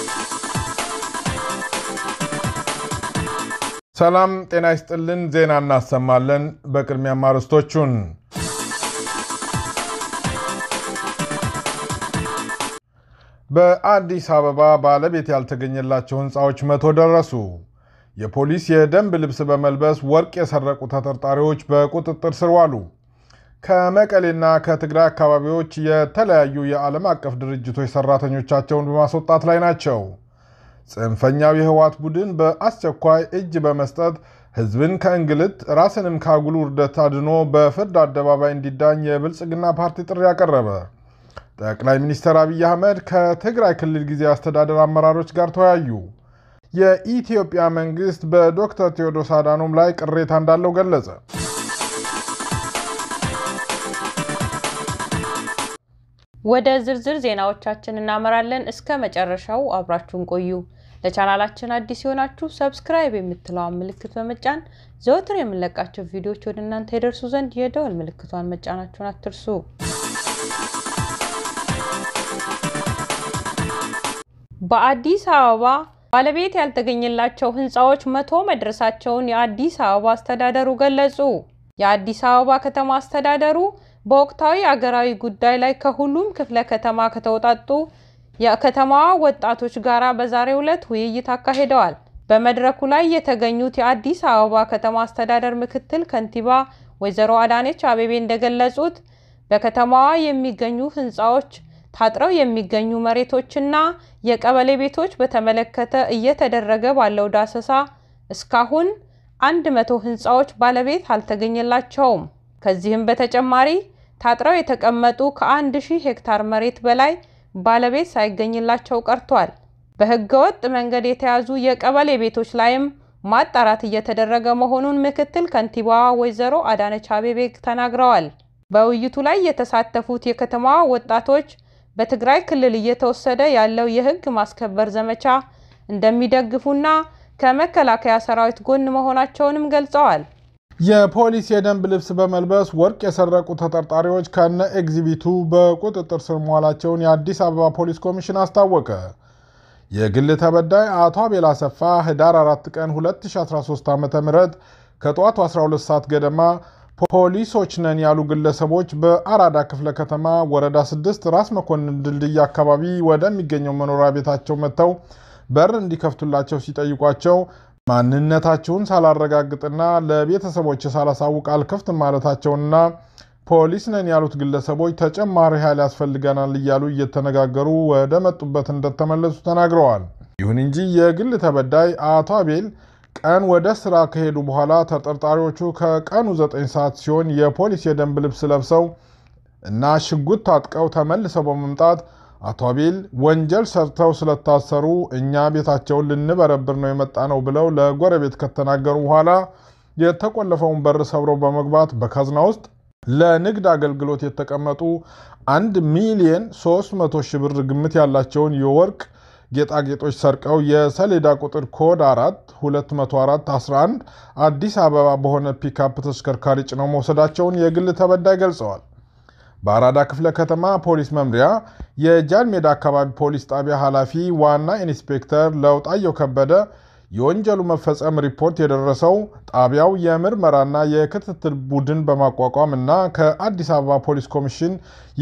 ሰላም ጤና ይስጥልን። ዜና እናሰማለን። በቅድሚያም አርዕስቶቹን በአዲስ አበባ ባለቤት ያልተገኘላቸው ሕንፃዎች መቶ ደረሱ። የፖሊስ የደንብ ልብስ በመልበስ ወርቅ የሰረቁ ተጠርጣሪዎች በቁጥጥር ስር ዋሉ። ከመቀሌና ከትግራይ አካባቢዎች የተለያዩ የዓለም አቀፍ ድርጅቶች ሰራተኞቻቸውን በማስወጣት ላይ ናቸው። ጽንፈኛው የህወሓት ቡድን በአስቸኳይ እጅ በመስጠት ህዝብን ከእንግልት ራስንም ከአጉል ውርደት አድኖ በፍርድ አደባባይ እንዲዳኝ የብልጽግና ፓርቲ ጥሪ ያቀረበ። ጠቅላይ ሚኒስትር አብይ አህመድ ከትግራይ ክልል ጊዜያዊ አስተዳደር አመራሮች ጋር ተወያዩ። የኢትዮጵያ መንግስት በዶክተር ቴዎድሮስ አዳኖም ላይ ቅሬታ እንዳለው ገለጸ። ወደ ዝርዝር ዜናዎቻችን እናመራለን። እስከ መጨረሻው አብራችሁን ቆዩ። ለቻናላችን አዲስ የሆናችሁ ሰብስክራይብ የምትለዋን ምልክት በመጫን ዘወትር የምንለቃቸው ቪዲዮዎች ወደ እናንተ የደርሱ ዘንድ የደወል ምልክቷን መጫናችሁን አትርሱ። በአዲስ አበባ ባለቤት ያልተገኘላቸው ህንፃዎች መቶ መድረሳቸውን የአዲስ አበባ አስተዳደሩ ገለጹ። የአዲስ አበባ ከተማ አስተዳደሩ በወቅታዊ አገራዊ ጉዳይ ላይ ከሁሉም ክፍለ ከተማ ከተውጣጡ የከተማዋ ወጣቶች ጋር በዛሬው ዕለት ውይይት አካሂደዋል። በመድረኩ ላይ የተገኙት የአዲስ አበባ ከተማ አስተዳደር ምክትል ከንቲባ ወይዘሮ አዳነች አቤቤ እንደገለጹት በከተማዋ የሚገኙ ህንፃዎች፣ ታጥረው የሚገኙ መሬቶችና የቀበሌ ቤቶች በተመለከተ እየተደረገ ባለው ዳሰሳ እስካሁን አንድ መቶ ህንፃዎች ባለቤት አልተገኘላቸውም። ከዚህም በተጨማሪ ታጥረው የተቀመጡ ከአንድ ሺህ ሄክታር መሬት በላይ ባለቤት ሳይገኝላቸው ቀርቷል። በህገወጥ መንገድ የተያዙ የቀበሌ ቤቶች ላይም ማጣራት እየተደረገ መሆኑን ምክትል ከንቲባዋ ወይዘሮ አዳነች አቤቤ ተናግረዋል። በውይይቱ ላይ የተሳተፉት የከተማዋ ወጣቶች በትግራይ ክልል እየተወሰደ ያለው የህግ ማስከበር ዘመቻ እንደሚደግፉና ከመከላከያ ሰራዊት ጎን መሆናቸውንም ገልጸዋል። የፖሊስ የደንብ ልብስ በመልበስ ወርቅ የሰረቁ ተጠርጣሪዎች ከነ ኤግዚቢቱ በቁጥጥር ስር መዋላቸውን የአዲስ አበባ ፖሊስ ኮሚሽን አስታወቀ። የግል ተበዳይ አቶ አቤል አሰፋ ህዳር 4 ቀን 2013 ዓ ም ከጠዋቱ 12 ሰዓት ገደማ ፖሊሶች ነን ያሉ ግለሰቦች በአራዳ ክፍለ ከተማ ወረዳ 6 ራስ መኮንን ድልድይ አካባቢ ወደሚገኘው መኖሪያ ቤታቸው መጥተው በር እንዲከፍቱላቸው ሲጠይቋቸው ማንነታቸውን ሳላረጋግጥና ለቤተሰቦች ሳላሳውቅ አልከፍትም ማለታቸውንና ፖሊስ ነን ያሉት ግለሰቦች ተጨማሪ ኃይል ያስፈልገናል እያሉ እየተነጋገሩ ወደ መጡበት እንደተመለሱ ተናግረዋል። ይሁን እንጂ የግል ተበዳይ አቶ አቤል ቀን ወደ ስራ ከሄዱ በኋላ ተጠርጣሪዎቹ ከቀኑ 9 ሰዓት ሲሆን የፖሊስ የደንብ ልብስ ለብሰው እና ሽጉጥ ታጥቀው ተመልሰው በመምጣት አቶ አቤል ወንጀል ሰርተው ስለታሰሩ እኛ ቤታቸውን ልንበረብር ነው የመጣ ነው ብለው ለጎረቤት ከተናገሩ በኋላ የተቆለፈውን በር ሰብረው በመግባት በካዝና ውስጥ ለንግድ አገልግሎት የተቀመጡ አንድ ሚሊየን 300 ሺህ ብር ግምት ያላቸውን የወርቅ ጌጣጌጦች ሰርቀው የሰሌዳ ቁጥር ኮድ 4 204 11 አዲስ አበባ በሆነ ፒክአፕ ተሽከርካሪ ጭነው መውሰዳቸውን የግል ተበዳይ ገልጸዋል። በአራዳ ክፍለ ከተማ ፖሊስ መምሪያ የጃን ሜዳ አካባቢ ፖሊስ ጣቢያ ኃላፊ ዋና ኢንስፔክተር ለውጣየው ከበደ የወንጀሉ መፈጸም ሪፖርት የደረሰው ጣቢያው የምርመራና የክትትል ቡድን በማቋቋም እና ከአዲስ አበባ ፖሊስ ኮሚሽን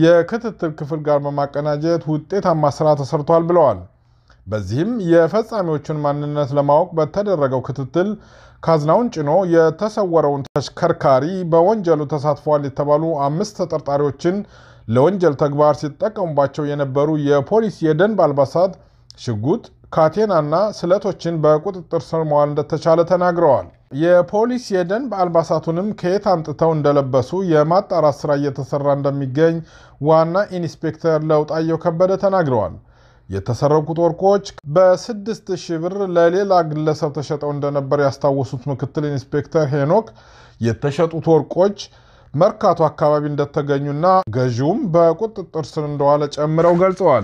የክትትል ክፍል ጋር በማቀናጀት ውጤታማ ስራ ተሰርቷል ብለዋል። በዚህም የፈጻሚዎቹን ማንነት ለማወቅ በተደረገው ክትትል ካዝናውን ጭኖ የተሰወረውን ተሽከርካሪ በወንጀሉ ተሳትፈዋል የተባሉ አምስት ተጠርጣሪዎችን ለወንጀል ተግባር ሲጠቀሙባቸው የነበሩ የፖሊስ የደንብ አልባሳት፣ ሽጉጥ፣ ካቴናና ስለቶችን በቁጥጥር ስር መዋል እንደተቻለ ተናግረዋል። የፖሊስ የደንብ አልባሳቱንም ከየት አምጥተው እንደለበሱ የማጣራት ስራ እየተሰራ እንደሚገኝ ዋና ኢንስፔክተር ለውጣየው ከበደ ተናግረዋል። የተሰረቁት ወርቆች በስድስት ሺህ ብር ለሌላ ግለሰብ ተሸጠው እንደነበር ያስታወሱት ምክትል ኢንስፔክተር ሄኖክ የተሸጡት ወርቆች መርካቶ አካባቢ እንደተገኙና ገዢውም በቁጥጥር ስር እንደዋለ ጨምረው ገልጸዋል።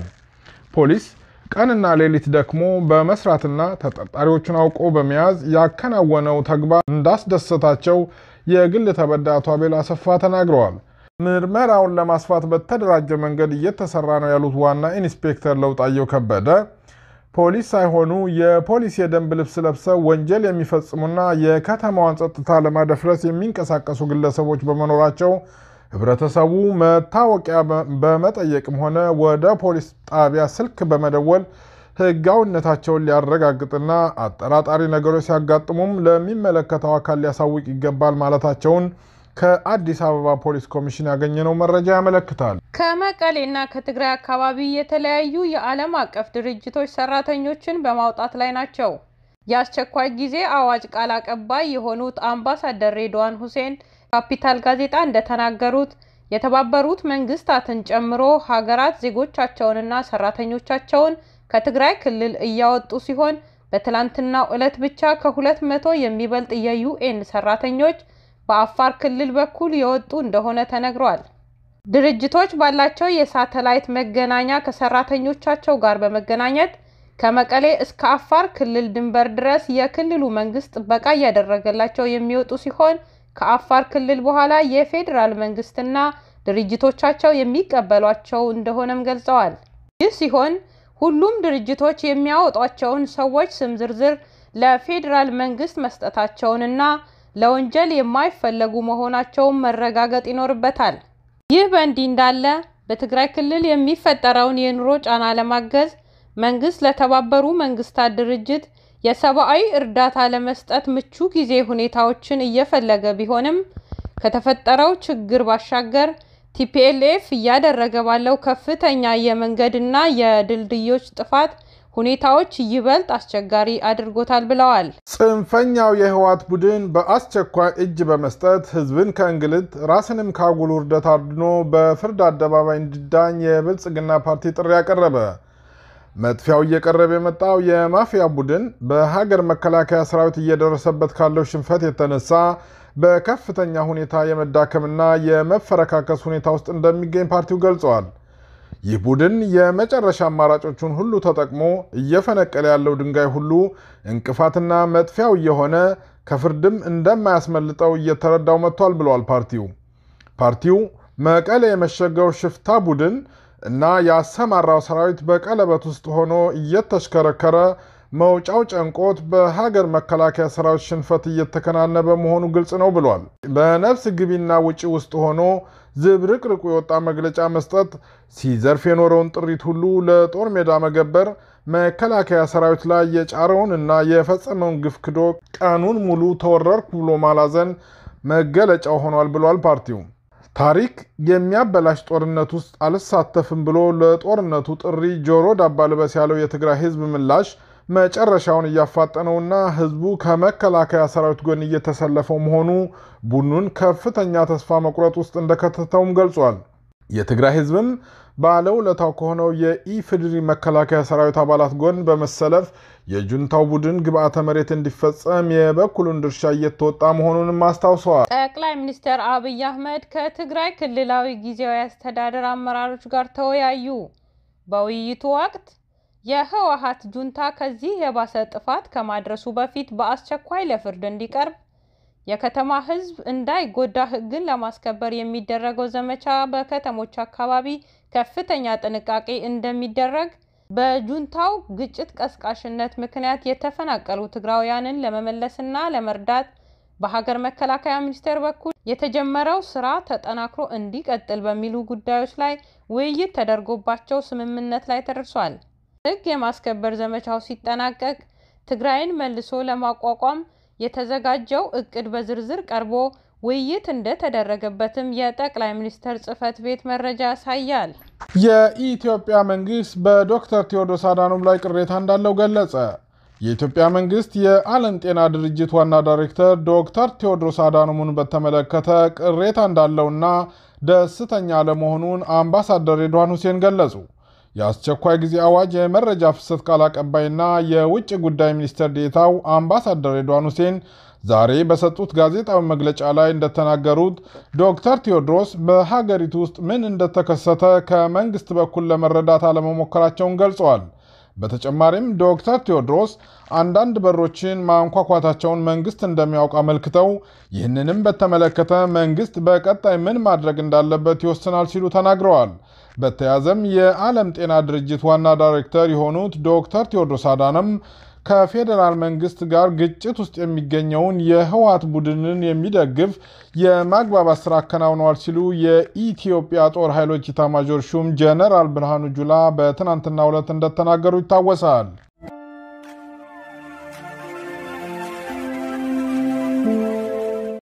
ፖሊስ ቀንና ሌሊት ደክሞ በመስራትና ተጠርጣሪዎቹን አውቆ በመያዝ ያከናወነው ተግባር እንዳስደሰታቸው የግል ተበዳይ አቶ አቤል አሰፋ ተናግረዋል። ምርመራውን ለማስፋት በተደራጀ መንገድ እየተሰራ ነው ያሉት ዋና ኢንስፔክተር ለውጣየው ከበደ ፖሊስ ሳይሆኑ የፖሊስ የደንብ ልብስ ለብሰው ወንጀል የሚፈጽሙና የከተማዋን ጸጥታ ለማደፍረስ የሚንቀሳቀሱ ግለሰቦች በመኖራቸው ህብረተሰቡ መታወቂያ በመጠየቅም ሆነ ወደ ፖሊስ ጣቢያ ስልክ በመደወል ህጋዊነታቸውን ሊያረጋግጥና አጠራጣሪ ነገሮች ሲያጋጥሙም ለሚመለከተው አካል ሊያሳውቅ ይገባል ማለታቸውን ከአዲስ አበባ ፖሊስ ኮሚሽን ያገኘነው መረጃ ያመለክታል። ከመቀሌና ከትግራይ አካባቢ የተለያዩ የዓለም አቀፍ ድርጅቶች ሰራተኞችን በማውጣት ላይ ናቸው። የአስቸኳይ ጊዜ አዋጅ ቃል አቀባይ የሆኑት አምባሳደር ሬድዋን ሁሴን ካፒታል ጋዜጣ እንደተናገሩት የተባበሩት መንግስታትን ጨምሮ ሀገራት ዜጎቻቸውንና ሰራተኞቻቸውን ከትግራይ ክልል እያወጡ ሲሆን በትላንትናው ዕለት ብቻ ከሁለት መቶ የሚበልጥ የዩኤን ሰራተኞች በአፋር ክልል በኩል የወጡ እንደሆነ ተነግሯል። ድርጅቶች ባላቸው የሳተላይት መገናኛ ከሰራተኞቻቸው ጋር በመገናኘት ከመቀሌ እስከ አፋር ክልል ድንበር ድረስ የክልሉ መንግስት ጥበቃ እያደረገላቸው የሚወጡ ሲሆን ከአፋር ክልል በኋላ የፌዴራል መንግስትና ድርጅቶቻቸው የሚቀበሏቸው እንደሆነም ገልጸዋል። ይህ ሲሆን ሁሉም ድርጅቶች የሚያወጧቸውን ሰዎች ስም ዝርዝር ለፌዴራል መንግስት መስጠታቸውንና ለወንጀል የማይፈለጉ መሆናቸውን መረጋገጥ ይኖርበታል። ይህ በእንዲህ እንዳለ በትግራይ ክልል የሚፈጠረውን የኑሮ ጫና ለማገዝ መንግስት ለተባበሩ መንግስታት ድርጅት የሰብአዊ እርዳታ ለመስጠት ምቹ ጊዜ ሁኔታዎችን እየፈለገ ቢሆንም ከተፈጠረው ችግር ባሻገር ቲፒኤልኤፍ እያደረገ ባለው ከፍተኛ የመንገድና የድልድዮች ጥፋት ሁኔታዎች ይበልጥ አስቸጋሪ አድርጎታል ብለዋል። ጽንፈኛው የህወሓት ቡድን በአስቸኳይ እጅ በመስጠት ህዝብን ከእንግልት ራስንም ከአጉል ውርደት አድኖ በፍርድ አደባባይ እንዲዳኝ የብልጽግና ፓርቲ ጥሪ ያቀረበ። መጥፊያው እየቀረበ የመጣው የማፊያ ቡድን በሀገር መከላከያ ሰራዊት እየደረሰበት ካለው ሽንፈት የተነሳ በከፍተኛ ሁኔታ የመዳከምና የመፈረካከስ ሁኔታ ውስጥ እንደሚገኝ ፓርቲው ገልጸዋል። ይህ ቡድን የመጨረሻ አማራጮቹን ሁሉ ተጠቅሞ እየፈነቀለ ያለው ድንጋይ ሁሉ እንቅፋትና መጥፊያው እየሆነ ከፍርድም እንደማያስመልጠው እየተረዳው መጥቷል ብለዋል ፓርቲው። ፓርቲው መቀሌ የመሸገው ሽፍታ ቡድን እና ያሰማራው ሰራዊት በቀለበት ውስጥ ሆኖ እየተሽከረከረ መውጫው ጨንቆት በሀገር መከላከያ ሰራዊት ሽንፈት እየተከናነበ መሆኑ ግልጽ ነው ብሏል። በነፍስ ግቢና ውጪ ውስጥ ሆኖ ዝብርቅርቁ የወጣ መግለጫ መስጠት፣ ሲዘርፍ የኖረውን ጥሪት ሁሉ ለጦር ሜዳ መገበር፣ መከላከያ ሰራዊት ላይ የጫረውን እና የፈጸመውን ግፍ ክዶ ቀኑን ሙሉ ተወረርኩ ብሎ ማላዘን መገለጫው ሆኗል ብሏል ፓርቲው። ታሪክ የሚያበላሽ ጦርነት ውስጥ አልሳተፍም ብሎ ለጦርነቱ ጥሪ ጆሮ ዳባ ልበስ ያለው የትግራይ ህዝብ ምላሽ መጨረሻውን እያፋጠነውና ህዝቡ ከመከላከያ ሰራዊት ጎን እየተሰለፈው መሆኑ ቡድኑን ከፍተኛ ተስፋ መቁረጥ ውስጥ እንደከተተውም ገልጿል። የትግራይ ህዝብም ባለውለታው ከሆነው የኢፌዴሪ መከላከያ ሰራዊት አባላት ጎን በመሰለፍ የጁንታው ቡድን ግብዓተ መሬት እንዲፈጸም የበኩሉን ድርሻ እየተወጣ መሆኑንም አስታውሰዋል። ጠቅላይ ሚኒስትር አብይ አህመድ ከትግራይ ክልላዊ ጊዜያዊ አስተዳደር አመራሮች ጋር ተወያዩ። በውይይቱ ወቅት የህወሓት ጁንታ ከዚህ የባሰ ጥፋት ከማድረሱ በፊት በአስቸኳይ ለፍርድ እንዲቀርብ፣ የከተማ ህዝብ እንዳይጎዳ ህግን ለማስከበር የሚደረገው ዘመቻ በከተሞች አካባቢ ከፍተኛ ጥንቃቄ እንደሚደረግ፣ በጁንታው ግጭት ቀስቃሽነት ምክንያት የተፈናቀሉ ትግራውያንን ለመመለስና ለመርዳት በሀገር መከላከያ ሚኒስቴር በኩል የተጀመረው ስራ ተጠናክሮ እንዲቀጥል በሚሉ ጉዳዮች ላይ ውይይት ተደርጎባቸው ስምምነት ላይ ተደርሷል። ህግ የማስከበር ዘመቻው ሲጠናቀቅ ትግራይን መልሶ ለማቋቋም የተዘጋጀው እቅድ በዝርዝር ቀርቦ ውይይት እንደተደረገበትም የጠቅላይ ሚኒስትር ጽህፈት ቤት መረጃ ያሳያል። የኢትዮጵያ መንግስት በዶክተር ቴዎድሮስ አዳኖም ላይ ቅሬታ እንዳለው ገለጸ። የኢትዮጵያ መንግስት የዓለም ጤና ድርጅት ዋና ዳይሬክተር ዶክተር ቴዎድሮስ አዳኖምን በተመለከተ ቅሬታ እንዳለውና ደስተኛ አለመሆኑን አምባሳደር ሬድዋን ሁሴን ገለጹ። የአስቸኳይ ጊዜ አዋጅ የመረጃ ፍሰት ቃል አቀባይና የውጭ ጉዳይ ሚኒስትር ዴኤታው አምባሳደር ሬድዋን ሁሴን ዛሬ በሰጡት ጋዜጣዊ መግለጫ ላይ እንደተናገሩት ዶክተር ቴዎድሮስ በሀገሪቱ ውስጥ ምን እንደተከሰተ ከመንግስት በኩል ለመረዳት አለመሞከራቸውን ገልጸዋል። በተጨማሪም ዶክተር ቴዎድሮስ አንዳንድ በሮችን ማንኳኳታቸውን መንግስት እንደሚያውቅ አመልክተው ይህንንም በተመለከተ መንግስት በቀጣይ ምን ማድረግ እንዳለበት ይወስናል ሲሉ ተናግረዋል። በተያዘም የዓለም ጤና ድርጅት ዋና ዳይሬክተር የሆኑት ዶክተር ቴዎድሮስ አዳነም ከፌዴራል መንግስት ጋር ግጭት ውስጥ የሚገኘውን የህወሓት ቡድንን የሚደግፍ የማግባባት ስራ አከናውነዋል ሲሉ የኢትዮጵያ ጦር ኃይሎች ኢታማዦር ሹም ጀነራል ብርሃኑ ጁላ በትናንትናው ዕለት እንደተናገሩ ይታወሳል።